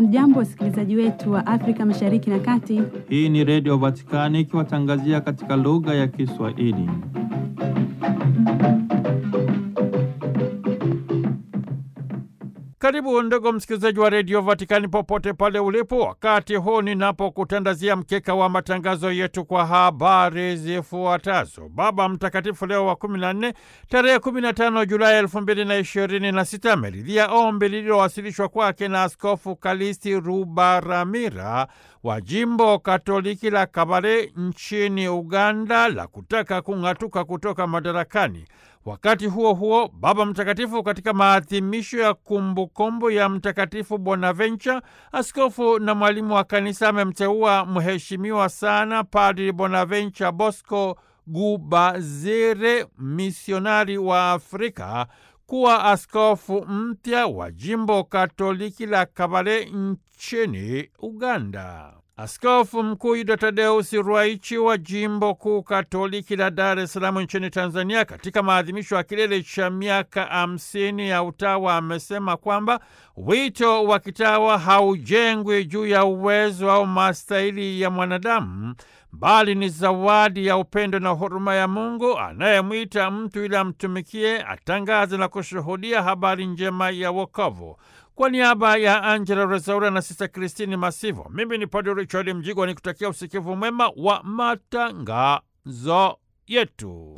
Hamjambo, wasikilizaji wetu wa Afrika Mashariki na Kati. Hii ni Redio Vatikani ikiwatangazia katika lugha ya Kiswahili. Karibu ndugu msikilizaji wa redio Vatikani popote pale ulipo, wakati huu ninapokutandazia mkeka wa matangazo yetu kwa habari zifuatazo. Baba Mtakatifu Leo wa 14 tarehe 15 Julai 2026 ameridhia ombi lililowasilishwa kwake na Askofu Kalisti Rubaramira wa jimbo Katoliki la Kabale nchini Uganda la kutaka kung'atuka kutoka madarakani. Wakati huo huo, Baba Mtakatifu katika maadhimisho ya kumbukumbu ya Mtakatifu Bonaventure, askofu na mwalimu wa kanisa, amemteua mheshimiwa sana Padri Bonaventure Bosco Gubazire, misionari wa Afrika, kuwa askofu mpya wa jimbo Katoliki la Kabale nchini Uganda. Askofu Mkuu Yuda Tadeusi Ruwaichi wa jimbo kuu Katoliki la Dar es Salaam nchini Tanzania, katika maadhimisho ya kilele cha miaka hamsini ya utawa, amesema kwamba wito wa kitawa haujengwi juu ya uwezo au mastahili ya mwanadamu, bali ni zawadi ya upendo na huruma ya Mungu anayemwita mtu ili amtumikie, atangaze na kushuhudia habari njema ya wokovu. Kwa niaba ya Angela Rezaura na Sista Kristini Masivo, mimi ni Padre Richard Mjigwa ni kutakia usikivu mwema wa matangazo yetu.